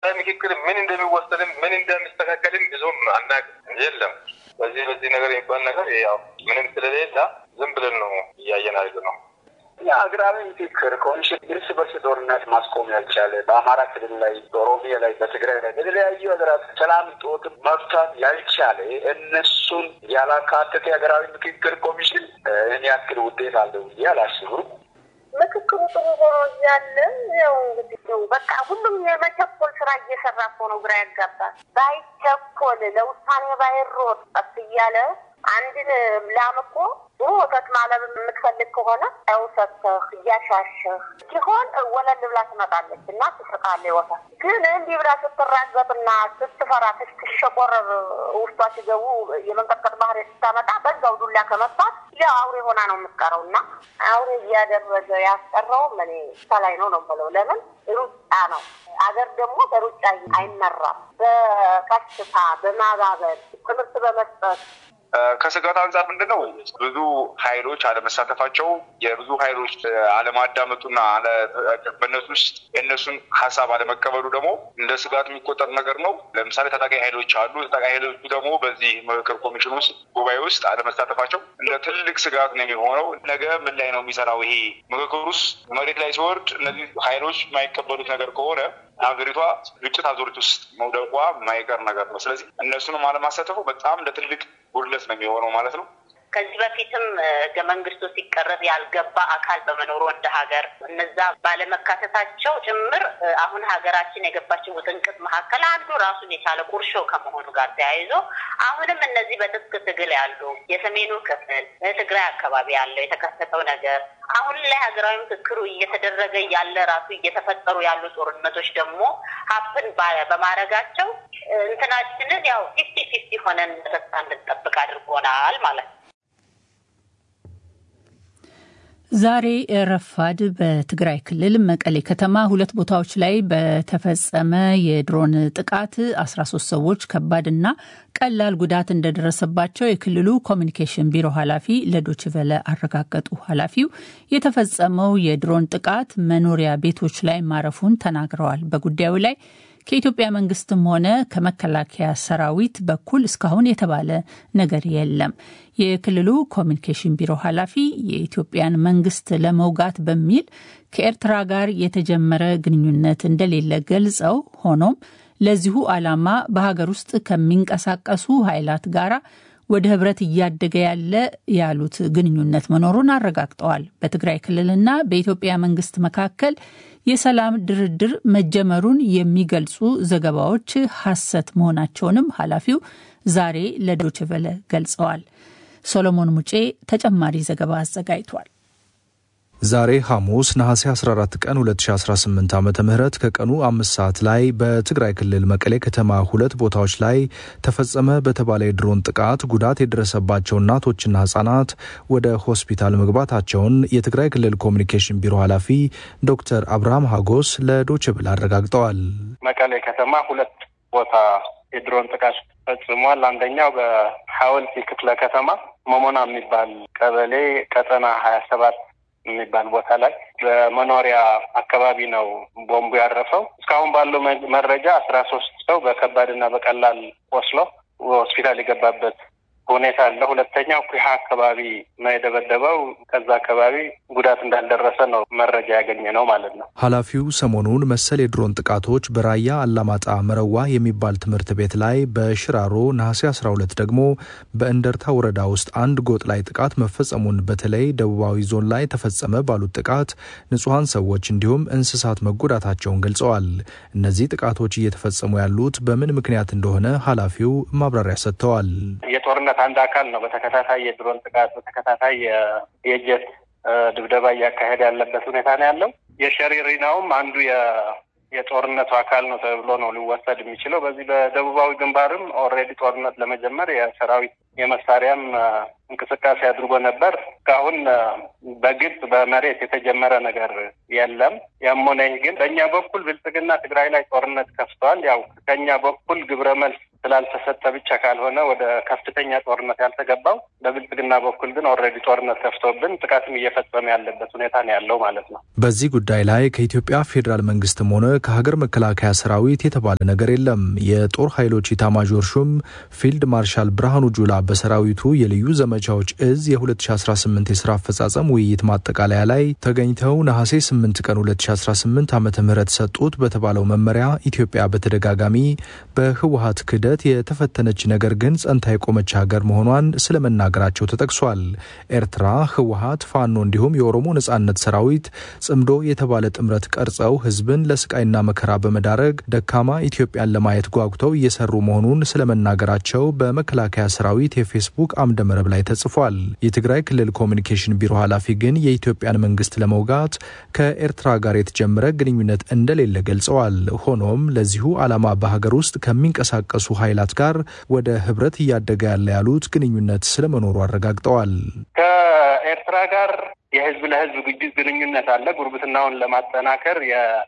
ቀጣይ ምክክር ምን እንደሚወሰድም ምን እንደሚስተካከልም ብዙም አናውቅም። የለም በዚህ በዚህ ነገር የሚባል ነገር ያው ምንም ስለሌለ ዝም ብለን ነው እያየን ያለ ነው። የሀገራዊ ምክክር ኮሚሽን እርስ በርስ ጦርነት ማስቆም ያልቻለ በአማራ ክልል ላይ፣ በኦሮሚያ ላይ፣ በትግራይ ላይ በተለያዩ ሀገራት ሰላም ጦት መፍታት ያልቻለ እነሱን ያላካተተ የሀገራዊ ምክክር ኮሚሽን ይህን ያክል ውጤት አለው ብዬ አላስብም። ምክክሩ ጥሩ ሆኖ እያለ ያው እንግዲህ በቃ ሁሉም የመቸኮል ስራ እየሰራ እኮ ነው። ግራ ያጋባል። ባይቸኮል ለውሳኔ ባይሮጥ ቀስ እያለ አንድን ላም እኮ ጥሩ ወተት ማለብ የምትፈልግ ከሆነ ው ሰተህ እያሻሸህ ሲሆን ወለል ብላ ትመጣለች እና ትስቃለች ወተት። ግን እንዲህ ብላ ስትራገጥና ስትፈራ ስትሸቆረር ውስጧ ሲገቡ የመንቀጥቀጥ ባህሪ ስታመጣ በዛው ዱላ ከመጣት ያው አውሬ ሆና ነው የምትቀረው እና አውሬ እያደረገ ያስቀረው እኔ ከላይ ነው ነው ብለው ለምን ሩጫ ነው። አገር ደግሞ በሩጫ አይመራም። በቀስታ በማባበል ትምህርት በመስጠት ከስጋት አንጻር ምንድን ነው ብዙ ኃይሎች አለመሳተፋቸው የብዙ ኃይሎች አለማዳመጡና በእነሱ ውስጥ የእነሱን ሀሳብ አለመቀበሉ ደግሞ እንደ ስጋት የሚቆጠር ነገር ነው። ለምሳሌ ታጣቂ ኃይሎች አሉ። ታጣቂ ኃይሎቹ ደግሞ በዚህ ምክክር ኮሚሽን ውስጥ ጉባኤ ውስጥ አለመሳተፋቸው እንደ ትልቅ ስጋት ነው የሚሆነው። ነገ ምን ላይ ነው የሚሰራው ይሄ ምክክር ውስጥ መሬት ላይ ሲወርድ እነዚህ ኃይሎች የማይቀበሉት ነገር ከሆነ ሀገሪቷ ግጭት አዙሪት ውስጥ መውደቋ የማይቀር ነገር ነው። ስለዚህ እነሱንም አለማሳተፉ በጣም እንደ ትልቅ ጉድለት ነው የሚሆነው ማለት ነው። ከዚህ በፊትም ህገ መንግስቱ ሲቀረብ ያልገባ አካል በመኖሩ እንደ ሀገር እነዛ ባለመካተታቸው ጭምር አሁን ሀገራችን የገባችን ውጥንቅጥ መካከል አንዱ ራሱን የቻለ ቁርሾ ከመሆኑ ጋር ተያይዞ አሁንም እነዚህ በትጥቅ ትግል ያሉ የሰሜኑ ክፍል ትግራይ አካባቢ ያለው የተከሰተው ነገር አሁን ላይ ሀገራዊ ምክክሩ እየተደረገ ያለ ራሱ እየተፈጠሩ ያሉ ጦርነቶች ደግሞ ሀፕን በማድረጋቸው እንትናችንን ያው ፊፍቲ ፊፍቲ ሆነን ተስፋ እንድንጠብቅ አድርጎናል ማለት ነው። ዛሬ ረፋድ በትግራይ ክልል መቀሌ ከተማ ሁለት ቦታዎች ላይ በተፈጸመ የድሮን ጥቃት 13 ሰዎች ከባድና ቀላል ጉዳት እንደደረሰባቸው የክልሉ ኮሚኒኬሽን ቢሮ ኃላፊ ለዶችቨለ አረጋገጡ። ኃላፊው የተፈጸመው የድሮን ጥቃት መኖሪያ ቤቶች ላይ ማረፉን ተናግረዋል። በጉዳዩ ላይ ከኢትዮጵያ መንግስትም ሆነ ከመከላከያ ሰራዊት በኩል እስካሁን የተባለ ነገር የለም። የክልሉ ኮሚኒኬሽን ቢሮ ኃላፊ የኢትዮጵያን መንግስት ለመውጋት በሚል ከኤርትራ ጋር የተጀመረ ግንኙነት እንደሌለ ገልጸው ሆኖም ለዚሁ ዓላማ በሀገር ውስጥ ከሚንቀሳቀሱ ኃይላት ጋራ ወደ ህብረት እያደገ ያለ ያሉት ግንኙነት መኖሩን አረጋግጠዋል። በትግራይ ክልልና በኢትዮጵያ መንግስት መካከል የሰላም ድርድር መጀመሩን የሚገልጹ ዘገባዎች ሐሰት መሆናቸውንም ኃላፊው ዛሬ ለዶችቨለ ገልጸዋል። ሶሎሞን ሙጬ ተጨማሪ ዘገባ አዘጋጅቷል። ዛሬ ሐሙስ ነሐሴ 14 ቀን 2018 ዓ ም ከቀኑ አምስት ሰዓት ላይ በትግራይ ክልል መቀሌ ከተማ ሁለት ቦታዎች ላይ ተፈጸመ በተባለ የድሮን ጥቃት ጉዳት የደረሰባቸው እናቶችና ህጻናት ወደ ሆስፒታል መግባታቸውን የትግራይ ክልል ኮሚኒኬሽን ቢሮ ኃላፊ ዶክተር አብርሃም ሀጎስ ለዶችብል አረጋግጠዋል። መቀሌ ከተማ ሁለት ቦታ የድሮን ጥቃት ፈጽሟል። አንደኛው በሐወልቲ ክፍለ ከተማ መሞና የሚባል ቀበሌ ቀጠና ሀያ ሰባት የሚባል ቦታ ላይ በመኖሪያ አካባቢ ነው ቦምቡ ያረፈው። እስካሁን ባለው መረጃ አስራ ሶስት ሰው በከባድና በቀላል ቆስሎ ሆስፒታል የገባበት ሁኔታ አለ። ሁለተኛው ኩሃ አካባቢ ነው የደበደበው። ከዛ አካባቢ ጉዳት እንዳልደረሰ ነው መረጃ ያገኘ ነው ማለት ነው። ኃላፊው ሰሞኑን መሰል የድሮን ጥቃቶች በራያ አላማጣ መረዋ የሚባል ትምህርት ቤት ላይ፣ በሽራሮ ነሐሴ 12 ደግሞ በእንደርታ ወረዳ ውስጥ አንድ ጎጥ ላይ ጥቃት መፈጸሙን በተለይ ደቡባዊ ዞን ላይ ተፈጸመ ባሉት ጥቃት ንጹሐን ሰዎች እንዲሁም እንስሳት መጎዳታቸውን ገልጸዋል። እነዚህ ጥቃቶች እየተፈጸሙ ያሉት በምን ምክንያት እንደሆነ ኃላፊው ማብራሪያ ሰጥተዋል። የጦርነት አንድ አካል ነው። በተከታታይ የድሮን ጥቃት በተከታታይ የጀት ድብደባ እያካሄደ ያለበት ሁኔታ ነው ያለው። የሸሪሪናውም አንዱ የጦርነቱ አካል ነው ተብሎ ነው ሊወሰድ የሚችለው። በዚህ በደቡባዊ ግንባርም ኦልሬዲ ጦርነት ለመጀመር የሰራዊት የመሳሪያም እንቅስቃሴ አድርጎ ነበር። እስካሁን በግልጽ በመሬት የተጀመረ ነገር የለም። ያም ሆነ ይህ ግን በእኛ በኩል ብልጽግና ትግራይ ላይ ጦርነት ከፍተዋል። ያው ከኛ በኩል ግብረ መልስ ስላልተሰጠ ብቻ ካልሆነ ወደ ከፍተኛ ጦርነት ያልተገባው በብልጽግና በኩል ግን ኦልሬዲ ጦርነት ከፍቶብን ጥቃትም እየፈጸመ ያለበት ሁኔታ ነው ያለው ማለት ነው። በዚህ ጉዳይ ላይ ከኢትዮጵያ ፌዴራል መንግስትም ሆነ ከሀገር መከላከያ ሰራዊት የተባለ ነገር የለም። የጦር ኃይሎች ኢታማዦር ሹም ፊልድ ማርሻል ብርሃኑ ጁላ በሰራዊቱ የልዩ ዘመቻዎች እዝ የ2018 የስራ አፈጻጸም ውይይት ማጠቃለያ ላይ ተገኝተው ነሐሴ 8 ቀን 2018 ዓ ም ሰጡት በተባለው መመሪያ ኢትዮጵያ በተደጋጋሚ በህወሀት ክህደት የተፈተነች ነገር ግን ጸንታ የቆመች ሀገር መሆኗን ስለመናገራቸው ተጠቅሷል። ኤርትራ፣ ህወሀት፣ ፋኖ እንዲሁም የኦሮሞ ነጻነት ሰራዊት ጽምዶ የተባለ ጥምረት ቀርጸው ህዝብን ለስቃይና መከራ በመዳረግ ደካማ ኢትዮጵያን ለማየት ጓጉተው እየሰሩ መሆኑን ስለመናገራቸው በመከላከያ ሰራዊት የፌስቡክ አምደ መረብ ላይ ተጽፏል። የትግራይ ክልል ኮሚኒኬሽን ቢሮ ኃላፊ ግን የኢትዮጵያን መንግስት ለመውጋት ከኤርትራ ጋር የተጀመረ ግንኙነት እንደሌለ ገልጸዋል። ሆኖም ለዚሁ ዓላማ በሀገር ውስጥ ከሚንቀሳቀሱ ኃይላት ጋር ወደ ህብረት እያደገ ያለ ያሉት ግንኙነት ስለመኖሩ አረጋግጠዋል። ከኤርትራ ጋር የህዝብ ለህዝብ ግንኙነት አለ። ጉርብትናውን ለማጠናከር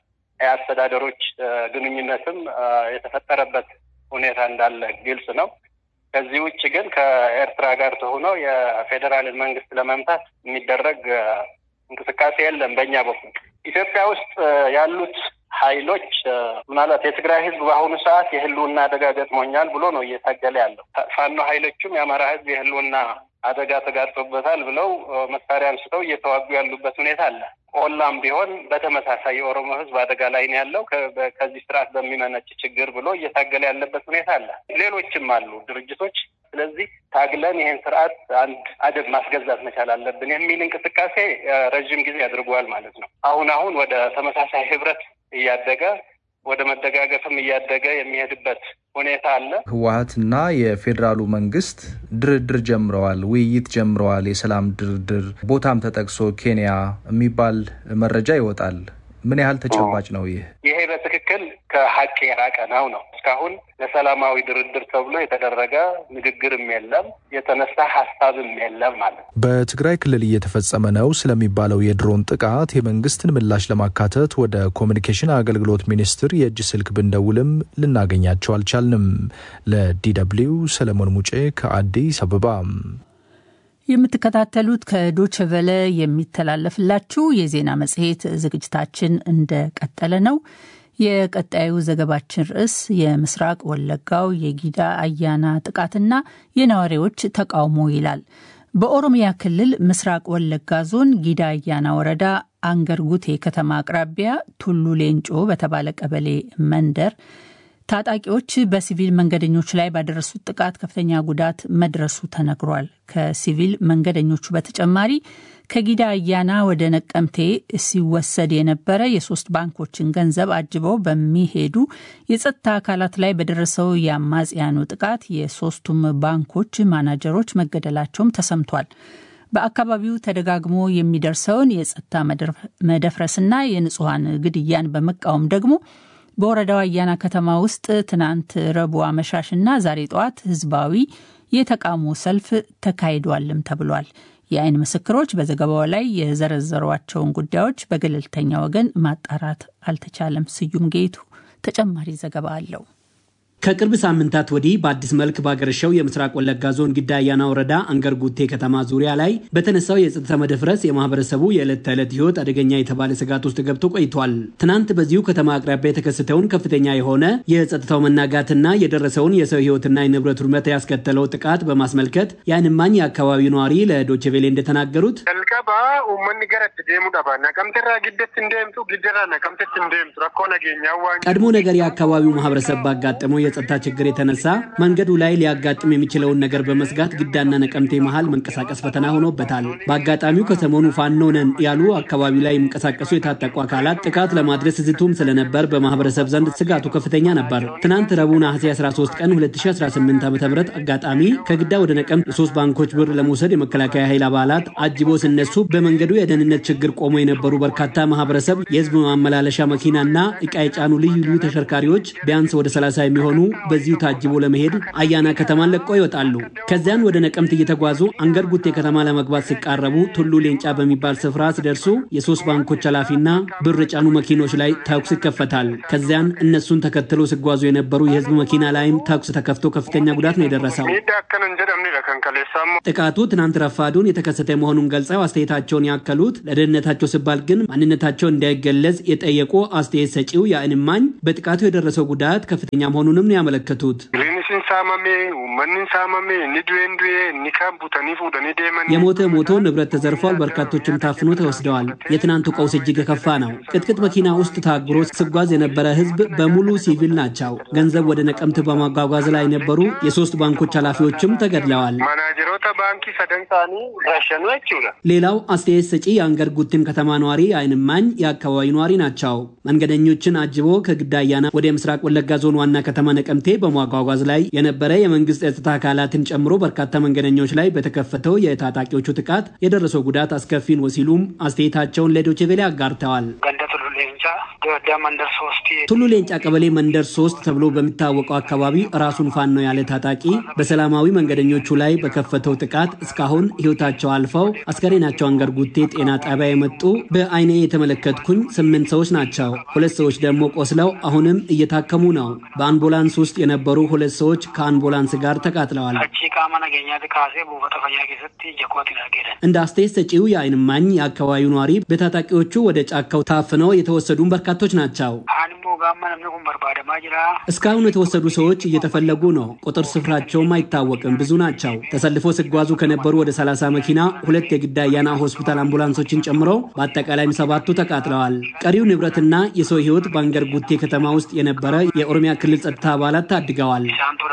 የአስተዳደሮች ግንኙነትም የተፈጠረበት ሁኔታ እንዳለ ግልጽ ነው። ከዚህ ውጭ ግን ከኤርትራ ጋር ተሆነው የፌዴራልን መንግስት ለመምታት የሚደረግ እንቅስቃሴ የለም። በእኛ በኩል ኢትዮጵያ ውስጥ ያሉት ኃይሎች ምናልባት የትግራይ ህዝብ በአሁኑ ሰዓት የህልውና አደጋ ገጥሞኛል ብሎ ነው እየታገለ ያለው። ፋኖ ኃይሎቹም የአማራ ህዝብ የህልውና አደጋ ተጋርጦበታል ብለው መሳሪያ አንስተው እየተዋጉ ያሉበት ሁኔታ አለ። ቆላም ቢሆን በተመሳሳይ የኦሮሞ ህዝብ አደጋ ላይ ነው ያለው ከዚህ ስርዓት በሚመነጭ ችግር ብሎ እየታገለ ያለበት ሁኔታ አለ። ሌሎችም አሉ ድርጅቶች። ስለዚህ ታግለን ይህን ስርዓት አንድ አደብ ማስገዛት መቻል አለብን የሚል እንቅስቃሴ ረዥም ጊዜ አድርገዋል ማለት ነው። አሁን አሁን ወደ ተመሳሳይ ህብረት እያደገ ወደ መደጋገፍም እያደገ የሚሄድበት ሁኔታ አለ። ህወሀትና የፌዴራሉ መንግስት ድርድር ጀምረዋል፣ ውይይት ጀምረዋል። የሰላም ድርድር ቦታም ተጠቅሶ ኬንያ የሚባል መረጃ ይወጣል። ምን ያህል ተጨባጭ ነው ይህ? ይሄ በትክክል ከሀቅ የራቀ ነው ነው እስካሁን ለሰላማዊ ድርድር ተብሎ የተደረገ ንግግርም የለም፣ የተነሳ ሀሳብም የለም ማለት ነው። በትግራይ ክልል እየተፈጸመ ነው ስለሚባለው የድሮን ጥቃት የመንግስትን ምላሽ ለማካተት ወደ ኮሚኒኬሽን አገልግሎት ሚኒስቴር የእጅ ስልክ ብንደውልም ልናገኛቸው አልቻልንም። ለዲደብሊው ሰለሞን ሙጬ ከአዲስ አበባ። የምትከታተሉት ከዶችቨለ የሚተላለፍላችሁ የዜና መጽሔት ዝግጅታችን እንደቀጠለ ነው። የቀጣዩ ዘገባችን ርዕስ የምስራቅ ወለጋው የጊዳ አያና ጥቃትና የነዋሪዎች ተቃውሞ ይላል። በኦሮሚያ ክልል ምስራቅ ወለጋ ዞን ጊዳ አያና ወረዳ አንገርጉቴ ከተማ አቅራቢያ ቱሉ ሌንጮ በተባለ ቀበሌ መንደር ታጣቂዎች በሲቪል መንገደኞች ላይ ባደረሱት ጥቃት ከፍተኛ ጉዳት መድረሱ ተነግሯል። ከሲቪል መንገደኞቹ በተጨማሪ ከጊዳ አያና ወደ ነቀምቴ ሲወሰድ የነበረ የሶስት ባንኮችን ገንዘብ አጅበው በሚሄዱ የጸጥታ አካላት ላይ በደረሰው የአማጽያኑ ጥቃት የሶስቱም ባንኮች ማናጀሮች መገደላቸውም ተሰምቷል። በአካባቢው ተደጋግሞ የሚደርሰውን የጸጥታ መደፍረስና የንጹሐን ግድያን በመቃወም ደግሞ በወረዳው አያና ከተማ ውስጥ ትናንት ረቡዕ አመሻሽና ዛሬ ጠዋት ህዝባዊ የተቃውሞ ሰልፍ ተካሂዷልም ተብሏል። የአይን ምስክሮች በዘገባው ላይ የዘረዘሯቸውን ጉዳዮች በገለልተኛ ወገን ማጣራት አልተቻለም። ስዩም ጌቱ ተጨማሪ ዘገባ አለው። ከቅርብ ሳምንታት ወዲህ በአዲስ መልክ ባገረሸው የምስራቅ ወለጋ ዞን ጊዳ አያና ወረዳ አንገርጉቴ ከተማ ዙሪያ ላይ በተነሳው የጸጥታ መደፍረስ የማህበረሰቡ የዕለት ተዕለት ህይወት አደገኛ የተባለ ስጋት ውስጥ ገብቶ ቆይቷል። ትናንት በዚሁ ከተማ አቅራቢያ የተከሰተውን ከፍተኛ የሆነ የጸጥታው መናጋትና የደረሰውን የሰው ህይወትና የንብረት ውድመት ያስከተለው ጥቃት በማስመልከት የዓይን እማኝ የአካባቢው ነዋሪ ለዶችቬሌ እንደተናገሩት ቀልቀባ ኡመኒ ገረት ደሙ ዳባ ነቀምቴራ ግደት እንደምቱ ግደራ ነቀምቴት እንደምቱ ረኮ ነገኛ ቀድሞ ነገር የአካባቢው ማህበረሰብ ባጋጠመው የጸጥታ ችግር የተነሳ መንገዱ ላይ ሊያጋጥም የሚችለውን ነገር በመስጋት ግዳና ነቀምቴ መሃል መንቀሳቀስ ፈተና ሆኖበታል። በአጋጣሚው ከሰሞኑ ፋኖ ነን ያሉ አካባቢው ላይ የሚንቀሳቀሱ የታጠቁ አካላት ጥቃት ለማድረስ ዝቱም ስለነበር በማህበረሰብ ዘንድ ስጋቱ ከፍተኛ ነበር። ትናንት ረቡዕ ነሐሴ 13 ቀን 2018 ዓ ም አጋጣሚ ከግዳ ወደ ነቀምት የሶስት ባንኮች ብር ለመውሰድ የመከላከያ ኃይል አባላት አጅቦ ሲነሱ በመንገዱ የደህንነት ችግር ቆሞ የነበሩ በርካታ ማህበረሰብ የህዝብ ማመላለሻ መኪናና እቃ የጫኑ ልዩ ልዩ ተሽከርካሪዎች ቢያንስ ወደ 30 የሚሆኑ በዚሁ ታጅቦ ለመሄድ አያና ከተማን ለቀው ይወጣሉ። ከዚያን ወደ ነቀምት እየተጓዙ አንገር ጉቴ ከተማ ለመግባት ሲቃረቡ ቱሉ ሌንጫ በሚባል ስፍራ ሲደርሱ የሶስት ባንኮች ኃላፊና ብር ጫኑ መኪኖች ላይ ተኩስ ይከፈታል። ከዚያን እነሱን ተከትሎ ሲጓዙ የነበሩ የህዝብ መኪና ላይም ተኩስ ተከፍቶ ከፍተኛ ጉዳት ነው የደረሰው። ጥቃቱ ትናንት ረፋዱን የተከሰተ መሆኑን ገልጸው አስተያየታቸውን ያከሉት ለደህንነታቸው ሲባል ግን ማንነታቸው እንዳይገለጽ የጠየቁ አስተያየት ሰጪው የዓይን እማኝ በጥቃቱ የደረሰው ጉዳት ከፍተኛ መሆኑንም ነው ያመለከቱት። የሞተ ሞቶ ንብረት ተዘርፏል፣ በርካቶችም ታፍኖ ተወስደዋል። የትናንቱ ቀውስ እጅግ የከፋ ነው። ቅጥቅጥ መኪና ውስጥ ታጉሮ ሲጓዝ የነበረ ህዝብ በሙሉ ሲቪል ናቸው። ገንዘብ ወደ ነቀምት በማጓጓዝ ላይ የነበሩ የሶስት ባንኮች ኃላፊዎችም ተገድለዋል። ሌላው አስተያየት ሰጪ የአንገር ጉትን ከተማ ነዋሪ የዓይን እማኝ የአካባቢ ነዋሪ ናቸው። መንገደኞችን አጅቦ ከግዳ አያና ወደ ምስራቅ ወለጋ ዞን ዋና ከተማ ነቀምቴ በማጓጓዝ ላይ የነበረ የመንግስት የጸጥታ አካላትን ጨምሮ በርካታ መንገደኞች ላይ በተከፈተው የታጣቂዎቹ ጥቃት የደረሰው ጉዳት አስከፊ ነው ሲሉም አስተያየታቸውን ለዶይቼ ቬለ አጋርተዋል። ቱሉ ሌንጫ ቀበሌ መንደር ሶስት ተብሎ በሚታወቀው አካባቢ ራሱን ፋኖ ያለ ታጣቂ በሰላማዊ መንገደኞቹ ላይ በከፈተው ጥቃት እስካሁን ህይወታቸው አልፈው አስከሬናቸው አንገር ጉቴ ጤና ጣቢያ የመጡ በአይኔ የተመለከትኩኝ ስምንት ሰዎች ናቸው። ሁለት ሰዎች ደግሞ ቆስለው አሁንም እየታከሙ ነው። በአምቡላንስ ውስጥ የነበሩ ሁለት ሰዎች ከአምቡላንስ ጋር ተቃጥለዋል። እንደ አስተያየት ሰጪው የዓይን እማኝ የአካባቢው ነዋሪ በታጣቂዎቹ ወደ ጫካው ታፍነው የተወሰዱም በርካቶች ናቸው። እስካሁን የተወሰዱ ሰዎች እየተፈለጉ ነው። ቁጥር ስፍራቸውም አይታወቅም። ብዙ ናቸው። ተሰልፎ ሲጓዙ ከነበሩ ወደ 30 መኪና ሁለት የግዳ አያና ሆስፒታል አምቡላንሶችን ጨምሮ በአጠቃላይም ሰባቱ ተቃጥለዋል። ቀሪው ንብረትና የሰው ህይወት በአንገር ጉቴ ከተማ ውስጥ የነበረ የኦሮሚያ ክልል ጸጥታ አባላት ታድገዋል።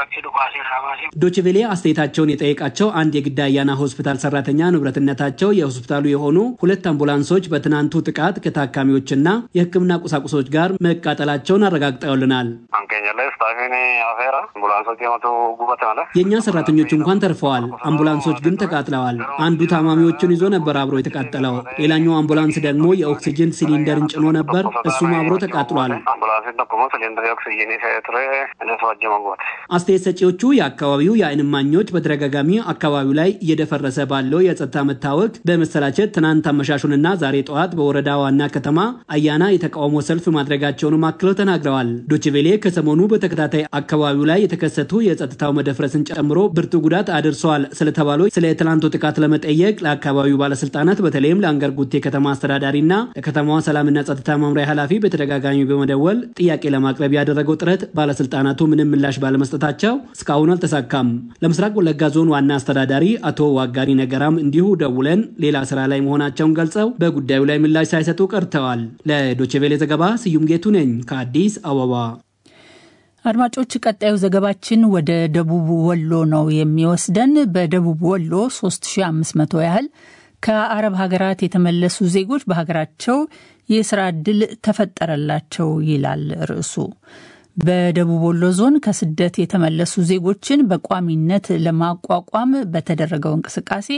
ዶችቬሌ አስተያየታቸውን የጠየቃቸው አንድ የግዳ አያና ሆስፒታል ሰራተኛ ንብረትነታቸው የሆስፒታሉ የሆኑ ሁለት አምቡላንሶች በትናንቱ ጥቃት ከታካሚዎችና የሕክምና ቁሳቁሶች ጋር መቃጠላቸውን አረጋግጠውልናል። የእኛ ሰራተኞች እንኳን ተርፈዋል። አምቡላንሶች ግን ተቃጥለዋል። አንዱ ታማሚዎችን ይዞ ነበር አብሮ የተቃጠለው። ሌላኛው አምቡላንስ ደግሞ የኦክሲጅን ሲሊንደርን ጭኖ ነበር። እሱም አብሮ ተቃጥሏል። አስተያየት ሰጪዎቹ የአካባቢው የዓይን እማኞች በተደጋጋሚ አካባቢው ላይ እየደፈረሰ ባለው የጸጥታ መታወክ በመሰላቸት ትናንት አመሻሹንና ዛሬ ጠዋት በወረዳ ዋና ከተማ አያና የተቃውሞ ሰልፍ ማድረጋቸውንም አክለው ተናግረዋል። ዶችቬሌ ከሰሞኑ በተከታታይ አካባቢው ላይ የተከሰቱ የጸጥታው መደፍረስን ጨምሮ ብርቱ ጉዳት አድርሰዋል ስለተባሉ ስለ ትናንቱ ጥቃት ለመጠየቅ ለአካባቢው ባለስልጣናት በተለይም ለአንገር ጉቴ ከተማ አስተዳዳሪና ለከተማዋ ሰላምና ጸጥታ መምሪያ ኃላፊ በተደጋጋሚ በመደወል ጥያቄ ለማቅረብ ያደረገው ጥረት ባለስልጣናቱ ምንም ምላሽ ባለመስጠታቸው እስካሁን አልተሳካም። ለምስራቅ ወለጋ ዞን ዋና አስተዳዳሪ አቶ ዋጋሪ ነገራም እንዲሁ ደውለን ሌላ ስራ ላይ መሆናቸውን ገልጸው በጉዳዩ ላይ ምላሽ ሳይሰጡ ቀርተዋል። ለዶችቬሌ ዘገባ ስዩም ጌቱ ነኝ ከአዲስ አበባ። አድማጮች፣ ቀጣዩ ዘገባችን ወደ ደቡብ ወሎ ነው የሚወስደን። በደቡብ ወሎ 3500 ያህል ከአረብ ሀገራት የተመለሱ ዜጎች በሀገራቸው የስራ ዕድል ተፈጠረላቸው ይላል ርዕሱ። በደቡብ ወሎ ዞን ከስደት የተመለሱ ዜጎችን በቋሚነት ለማቋቋም በተደረገው እንቅስቃሴ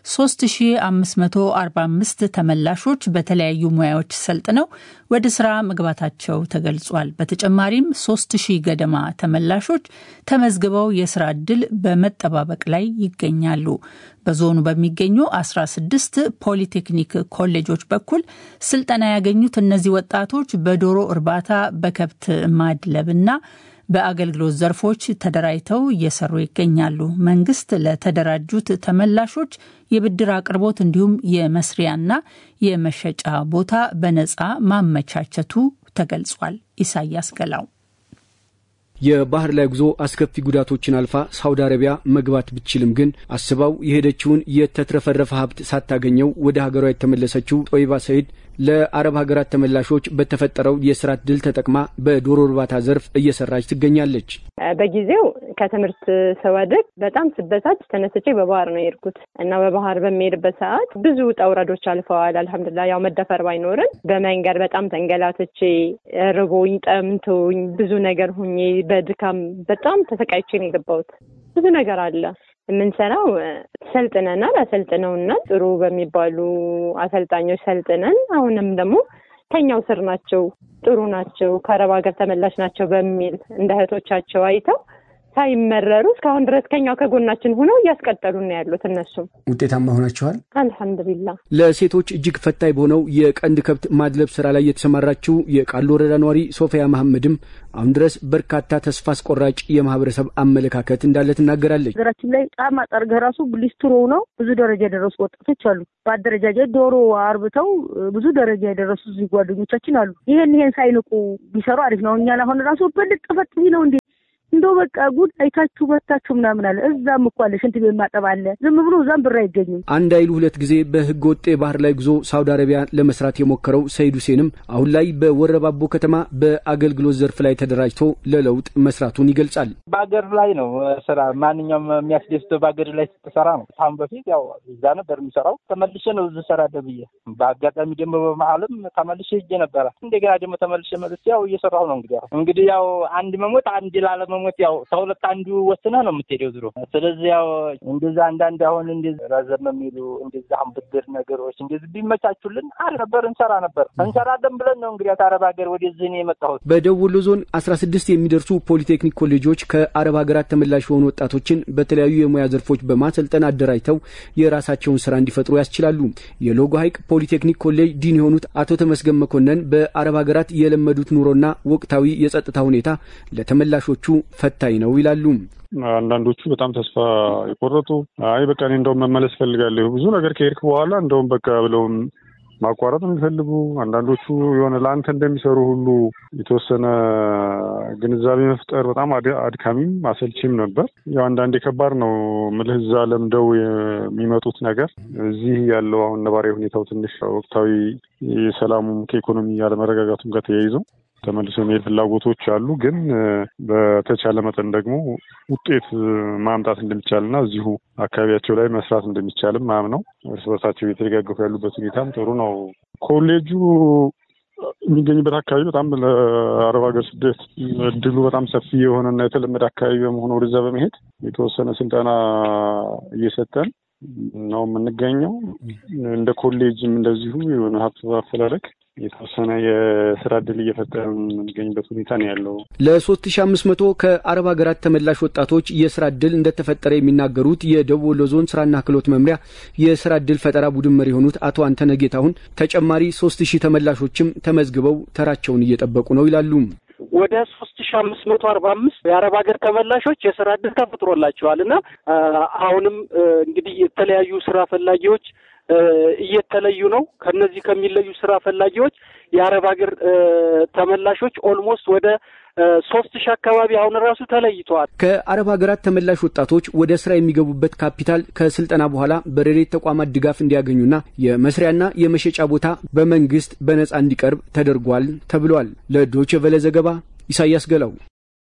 3545 ተመላሾች በተለያዩ ሙያዎች ሰልጥነው ወደ ስራ መግባታቸው ተገልጿል። በተጨማሪም 3000 ገደማ ተመላሾች ተመዝግበው የስራ ዕድል በመጠባበቅ ላይ ይገኛሉ። በዞኑ በሚገኙ 16 ፖሊቴክኒክ ኮሌጆች በኩል ስልጠና ያገኙት እነዚህ ወጣቶች በዶሮ እርባታ፣ በከብት ማድለብና በአገልግሎት ዘርፎች ተደራጅተው እየሰሩ ይገኛሉ። መንግስት ለተደራጁት ተመላሾች የብድር አቅርቦት እንዲሁም የመስሪያና የመሸጫ ቦታ በነፃ ማመቻቸቱ ተገልጿል። ኢሳያስ ገላው የባህር ላይ ጉዞ አስከፊ ጉዳቶችን አልፋ ሳውዲ አረቢያ መግባት ብትችልም ግን አስባው የሄደችውን የተትረፈረፈ ሀብት ሳታገኘው ወደ ሀገሯ የተመለሰችው ጦይባ ሰይድ ለአረብ ሀገራት ተመላሾች በተፈጠረው የስራ እድል ተጠቅማ በዶሮ እርባታ ዘርፍ እየሰራች ትገኛለች። በጊዜው ከትምህርት ስወድቅ በጣም ስበሳጭ ተነስቼ በባህር ነው የሄድኩት እና በባህር በሚሄድበት ሰዓት ብዙ ውጣ ውረዶች አልፈዋል። አልሐምዱሊላህ ያው መደፈር ባይኖርም በመንገድ በጣም ተንገላትቼ ርቦኝ ጠምቶኝ ብዙ ነገር ሁኜ በድካም በጣም ተሰቃይቼ ነው የገባሁት። ብዙ ነገር አለ የምንሰራው ሰልጥነናል፣ አሰልጥነውናል። ጥሩ በሚባሉ አሰልጣኞች ሰልጥነን አሁንም ደግሞ ከኛው ስር ናቸው፣ ጥሩ ናቸው፣ ከአረብ ሀገር ተመላሽ ናቸው በሚል እንደ እህቶቻቸው አይተው ሳይመረሩ እስካሁን ድረስ ከኛው ከጎናችን ሆነው እያስቀጠሉ ነው ያሉት። እነሱም ውጤታማ ሆናችኋል። አልሐምዱሊላ። ለሴቶች እጅግ ፈታኝ በሆነው የቀንድ ከብት ማድለብ ስራ ላይ የተሰማራችው የቃሉ ወረዳ ነዋሪ ሶፊያ መሐመድም አሁን ድረስ በርካታ ተስፋ አስቆራጭ የማህበረሰብ አመለካከት እንዳለ ትናገራለች። ሀገራችን ላይ ጫማ ጠርገህ ራሱ ሊስትሮ ነው ብዙ ደረጃ የደረሱ ወጣቶች አሉ። በአደረጃጀት ዶሮ አርብተው ብዙ ደረጃ የደረሱ እዚህ ጓደኞቻችን አሉ። ይሄን ይሄን ሳይንቁ ቢሰሩ አሪፍ ነው። እኛን አሁን ራሱ በልጥ ፈት ነው እንዴ እንደው በቃ ጉድ አይታችሁ በታችሁ ምናምን አለ። እዛም እኮ አለ ሽንት ቤት ማጠብ አለ። ዝም ብሎ እዛም ብር አይገኝም። አንድ አይሉ ሁለት ጊዜ በህገ ወጥ የባህር ላይ ጉዞ ሳውዲ አረቢያ ለመስራት የሞከረው ሰይድ ሁሴንም አሁን ላይ በወረባቦ ከተማ በአገልግሎት ዘርፍ ላይ ተደራጅቶ ለለውጥ መስራቱን ይገልጻል። በአገር ላይ ነው ስራ ማንኛውም የሚያስደስተው በአገር ላይ ስትሰራ ነው። አሁን በፊት ያው እዛ ነበር የሚሰራው ተመልሼ ነው እዚህ እሰራለሁ ብዬ በአጋጣሚ ደግሞ በመሀልም ተመልሼ ሄጄ ነበረ። እንደገና ደግሞ ተመልሼ መልስ ያው እየሰራሁ ነው። እንግዲህ እንግዲህ ያው አንድ መሞት አንድ ላለመ ሞት ያው ከሁለት አንዱ ወስነህ ነው የምትሄደው ዝሮ። ስለዚህ ያው እንደዛ አንዳንድ አሁን እንደዚህ ረዘም የሚሉ እንደዚህ አሁን ብድር ነገሮች እንደዚህ ቢመቻቹልን አሪፍ ነበር፣ እንሰራ ነበር። እንሰራለን ብለን ነው እንግዲህ ከአረብ ሀገር ወደዚህ ነው የመጣሁት። በደቡብ ወሎ ዞን አስራ ስድስት የሚደርሱ ፖሊቴክኒክ ኮሌጆች ከአረብ ሀገራት ተመላሽ የሆኑ ወጣቶችን በተለያዩ የሙያ ዘርፎች በማሰልጠን አደራጅተው የራሳቸውን ስራ እንዲፈጥሩ ያስችላሉ። የሎጎ ሀይቅ ፖሊቴክኒክ ኮሌጅ ዲን የሆኑት አቶ ተመስገን መኮንን በአረብ ሀገራት የለመዱት ኑሮና ወቅታዊ የጸጥታ ሁኔታ ለተመላሾቹ ፈታኝ ነው ይላሉ። አንዳንዶቹ በጣም ተስፋ የቆረጡ አይ በቃ እኔ እንደውም መመለስ ፈልጋለሁ ብዙ ነገር ከሄድክ በኋላ እንደውም በቃ ብለውም ማቋረጥ የሚፈልጉ አንዳንዶቹ የሆነ ለአንተ እንደሚሰሩ ሁሉ የተወሰነ ግንዛቤ መፍጠር በጣም አድካሚም አሰልቺም ነበር። ያው አንዳንዴ ከባድ ነው ምልህ እዛ ለምደው የሚመጡት ነገር እዚህ ያለው አሁን ነባራዊ ሁኔታው ትንሽ ወቅታዊ የሰላሙም ከኢኮኖሚ ያለመረጋጋቱም ጋር ተያይዞ ተመልሶ የመሄድ ፍላጎቶች አሉ። ግን በተቻለ መጠን ደግሞ ውጤት ማምጣት እንደሚቻልና እዚሁ አካባቢያቸው ላይ መስራት እንደሚቻልም ማምነው እርስ በርሳቸው እየተደጋገፉ ያሉበት ሁኔታም ጥሩ ነው። ኮሌጁ የሚገኝበት አካባቢ በጣም ለአረብ ሀገር ስደት እድሉ በጣም ሰፊ የሆነና የተለመደ አካባቢ በመሆኑ ወደዛ በመሄድ የተወሰነ ስልጠና እየሰጠን ነው የምንገኘው። እንደ ኮሌጅም እንደዚሁ የሆነ ሀብት አፈላለግ የተወሰነ የስራ እድል እየፈጠረ የምንገኝበት ሁኔታ ነው ያለው። ለሶስት ሺ አምስት መቶ ከአረብ ሀገራት ተመላሽ ወጣቶች የስራ እድል እንደተፈጠረ የሚናገሩት የደቡብ ወሎ ዞን ስራና ክህሎት መምሪያ የስራ እድል ፈጠራ ቡድን መሪ የሆኑት አቶ አንተነ ጌታሁን ተጨማሪ ሶስት ሺህ ተመላሾችም ተመዝግበው ተራቸውን እየጠበቁ ነው ይላሉ። ወደ ሶስት ሺ አምስት መቶ አርባ አምስት የአረብ ሀገር ተመላሾች የስራ እድል ተፈጥሮላቸዋል እና አሁንም እንግዲህ የተለያዩ ስራ ፈላጊዎች እየተለዩ ነው። ከነዚህ ከሚለዩ ስራ ፈላጊዎች የአረብ ሀገር ተመላሾች ኦልሞስት ወደ ሶስት ሺህ አካባቢ አሁን ራሱ ተለይተዋል። ከአረብ ሀገራት ተመላሽ ወጣቶች ወደ ስራ የሚገቡበት ካፒታል ከስልጠና በኋላ በረዴት ተቋማት ድጋፍ እንዲያገኙና የመስሪያና የመሸጫ ቦታ በመንግስት በነጻ እንዲቀርብ ተደርጓል ተብሏል። ለዶይቼ ቬለ ዘገባ ኢሳያስ ገላው።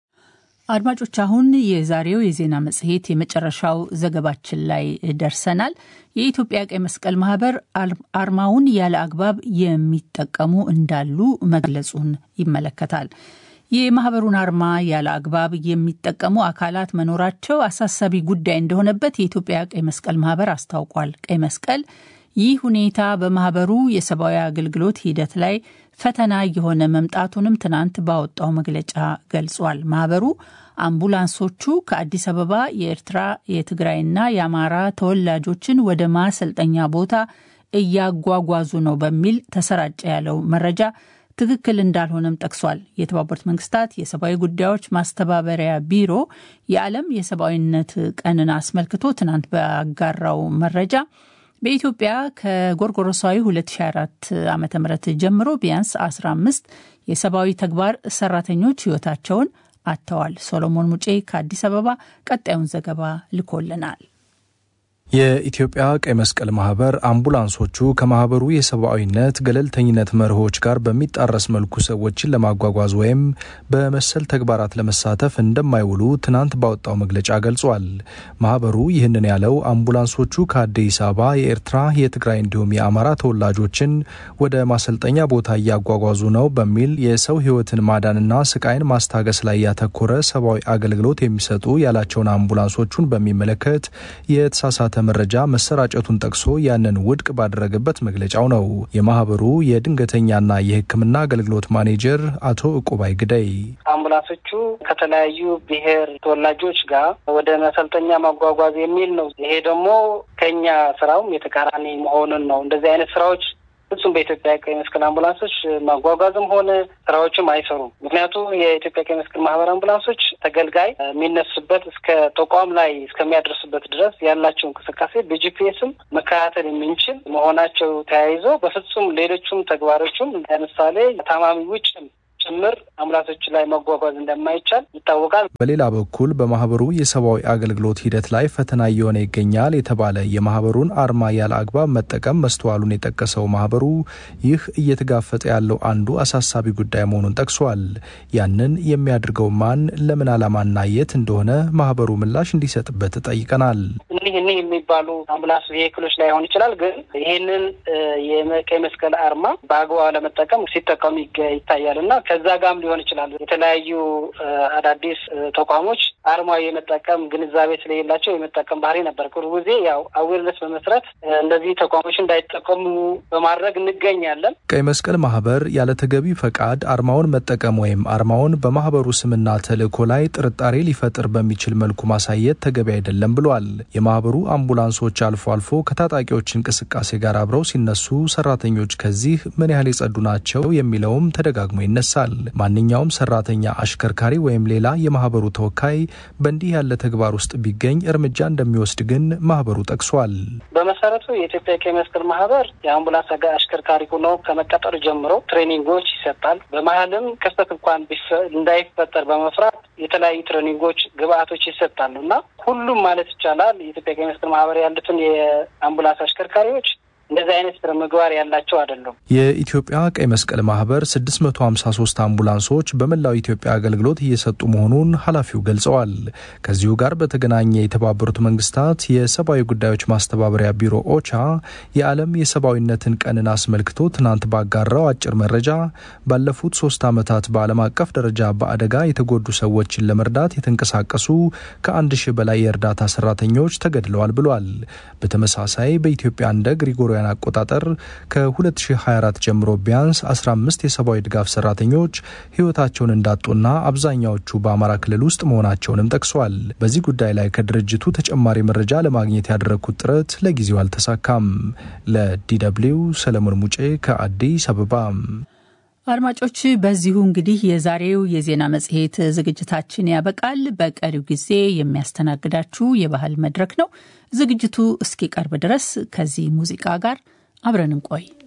አድማጮች አሁን የዛሬው የዜና መጽሔት የመጨረሻው ዘገባችን ላይ ደርሰናል። የኢትዮጵያ ቀይ መስቀል ማህበር አርማውን ያለ አግባብ የሚጠቀሙ እንዳሉ መግለጹን ይመለከታል። የማህበሩን አርማ ያለ አግባብ የሚጠቀሙ አካላት መኖራቸው አሳሳቢ ጉዳይ እንደሆነበት የኢትዮጵያ ቀይ መስቀል ማህበር አስታውቋል። ቀይ መስቀል ይህ ሁኔታ በማህበሩ የሰብአዊ አገልግሎት ሂደት ላይ ፈተና የሆነ መምጣቱንም ትናንት ባወጣው መግለጫ ገልጿል። ማህበሩ አምቡላንሶቹ ከአዲስ አበባ የኤርትራ የትግራይና የአማራ ተወላጆችን ወደ ማሰልጠኛ ቦታ እያጓጓዙ ነው በሚል ተሰራጨ ያለው መረጃ ትክክል እንዳልሆነም ጠቅሷል። የተባበሩት መንግስታት የሰብአዊ ጉዳዮች ማስተባበሪያ ቢሮ የዓለም የሰብአዊነት ቀንን አስመልክቶ ትናንት ባጋራው መረጃ በኢትዮጵያ ከጎርጎሮሳዊ 2004 ዓ ም ጀምሮ ቢያንስ 15 የሰብአዊ ተግባር ሰራተኞች ህይወታቸውን አጥተዋል። ሶሎሞን ሙጬ ከአዲስ አበባ ቀጣዩን ዘገባ ልኮልናል። የኢትዮጵያ ቀይ መስቀል ማህበር አምቡላንሶቹ ከማህበሩ የሰብአዊነት ገለልተኝነት መርሆች ጋር በሚጣረስ መልኩ ሰዎችን ለማጓጓዝ ወይም በመሰል ተግባራት ለመሳተፍ እንደማይውሉ ትናንት ባወጣው መግለጫ ገልጿል። ማህበሩ ይህንን ያለው አምቡላንሶቹ ከአዲስ አበባ የኤርትራ፣ የትግራይ እንዲሁም የአማራ ተወላጆችን ወደ ማሰልጠኛ ቦታ እያጓጓዙ ነው በሚል የሰው ህይወትን ማዳንና ስቃይን ማስታገስ ላይ ያተኮረ ሰብአዊ አገልግሎት የሚሰጡ ያላቸውን አምቡላንሶቹን በሚመለከት የተሳሳተ የተሳሳተ መረጃ መሰራጨቱን ጠቅሶ ያንን ውድቅ ባደረገበት መግለጫው ነው። የማህበሩ የድንገተኛና የሕክምና አገልግሎት ማኔጀር አቶ እቁባይ ግደይ አምቡላንሶቹ ከተለያዩ ብሔር ተወላጆች ጋር ወደ መሰልጠኛ ማጓጓዝ የሚል ነው። ይሄ ደግሞ ከኛ ስራውም የተቃራኒ መሆኑን ነው። እንደዚህ አይነት ስራዎች ፍጹም በኢትዮጵያ ቀይ መስቀል አምቡላንሶች ማጓጓዝም ሆነ ስራዎችም አይሰሩም። ምክንያቱም የኢትዮጵያ ቀይ መስቀል ማህበር አምቡላንሶች ተገልጋይ የሚነሱበት እስከ ተቋም ላይ እስከሚያደርሱበት ድረስ ያላቸው እንቅስቃሴ በጂፒኤስም መከታተል የምንችል መሆናቸው ተያይዞ በፍጹም ሌሎቹም ተግባሮቹም ለምሳሌ ታማሚ ውጭ ጭምር አምቡላንሶች ላይ መጓጓዝ እንደማይቻል ይታወቃል። በሌላ በኩል በማህበሩ የሰብአዊ አገልግሎት ሂደት ላይ ፈተና እየሆነ ይገኛል የተባለ የማህበሩን አርማ ያለ አግባብ መጠቀም መስተዋሉን የጠቀሰው ማህበሩ ይህ እየተጋፈጠ ያለው አንዱ አሳሳቢ ጉዳይ መሆኑን ጠቅሷል። ያንን የሚያደርገው ማን፣ ለምን ዓላማና የት እንደሆነ ማህበሩ ምላሽ እንዲሰጥበት ጠይቀናል። እኒህ እኒህ የሚባሉ አምቡላንስ ቬሂክሎች ላይሆን ይችላል፣ ግን ይህንን የቀይ መስቀል አርማ በአግባቡ ለመጠቀም ሲጠቀሙ ይታያል እና ከዛ ጋም ሊሆን ይችላል። የተለያዩ አዳዲስ ተቋሞች አርማ የመጠቀም ግንዛቤ ስለሌላቸው የመጠቀም ባህሪ ነበር። ቅርቡ ጊዜ ያው አዌርነስ በመስረት እንደዚህ ተቋሞች እንዳይጠቀሙ በማድረግ እንገኛለን። ቀይ መስቀል ማህበር ያለ ተገቢ ፈቃድ አርማውን መጠቀም ወይም አርማውን በማህበሩ ስምና ተልዕኮ ላይ ጥርጣሬ ሊፈጥር በሚችል መልኩ ማሳየት ተገቢ አይደለም ብሏል። የማህበሩ አምቡላንሶች አልፎ አልፎ ከታጣቂዎች እንቅስቃሴ ጋር አብረው ሲነሱ ሰራተኞች ከዚህ ምን ያህል የጸዱ ናቸው የሚለውም ተደጋግሞ ይነሳል። ማንኛውም ሰራተኛ፣ አሽከርካሪ ወይም ሌላ የማህበሩ ተወካይ በእንዲህ ያለ ተግባር ውስጥ ቢገኝ እርምጃ እንደሚወስድ ግን ማህበሩ ጠቅሷል። በመሰረቱ የኢትዮጵያ ቀይ መስቀል ማህበር የአምቡላንስ አሽከርካሪ ሆኖ ከመቀጠሩ ጀምሮ ትሬኒንጎች ይሰጣል። በመሀልም ክስተት እንኳን እንዳይፈጠር በመፍራት የተለያዩ ትሬኒንጎች፣ ግብአቶች ይሰጣሉ እና ሁሉም ማለት ይቻላል የኢትዮጵያ ቀይ መስቀል ማህበር ያሉትን የአምቡላንስ አሽከርካሪዎች እንደዚህ አይነት ስነ ምግባር ያላቸው አይደሉም። የኢትዮጵያ ቀይ መስቀል ማህበር 653 አምቡላንሶች በመላው ኢትዮጵያ አገልግሎት እየሰጡ መሆኑን ኃላፊው ገልጸዋል። ከዚሁ ጋር በተገናኘ የተባበሩት መንግስታት የሰብአዊ ጉዳዮች ማስተባበሪያ ቢሮ ኦቻ የዓለም የሰብአዊነትን ቀንን አስመልክቶ ትናንት ባጋራው አጭር መረጃ ባለፉት ሶስት ዓመታት በዓለም አቀፍ ደረጃ በአደጋ የተጎዱ ሰዎችን ለመርዳት የተንቀሳቀሱ ከአንድ ሺህ በላይ የእርዳታ ሰራተኞች ተገድለዋል ብሏል። በተመሳሳይ በኢትዮጵያ እንደ ግሪጎሪ አውሮፓውያን አቆጣጠር ከ2024 ጀምሮ ቢያንስ 15 የሰብአዊ ድጋፍ ሰራተኞች ህይወታቸውን እንዳጡና አብዛኛዎቹ በአማራ ክልል ውስጥ መሆናቸውንም ጠቅሷል። በዚህ ጉዳይ ላይ ከድርጅቱ ተጨማሪ መረጃ ለማግኘት ያደረግኩት ጥረት ለጊዜው አልተሳካም። ለዲደብሊው ሰለሞን ሙጬ ከአዲስ አበባ። አድማጮች፣ በዚሁ እንግዲህ የዛሬው የዜና መጽሔት ዝግጅታችን ያበቃል። በቀሪው ጊዜ የሚያስተናግዳችሁ የባህል መድረክ ነው። ዝግጅቱ እስኪቀርብ ድረስ ከዚህ ሙዚቃ ጋር አብረን እንቆይ።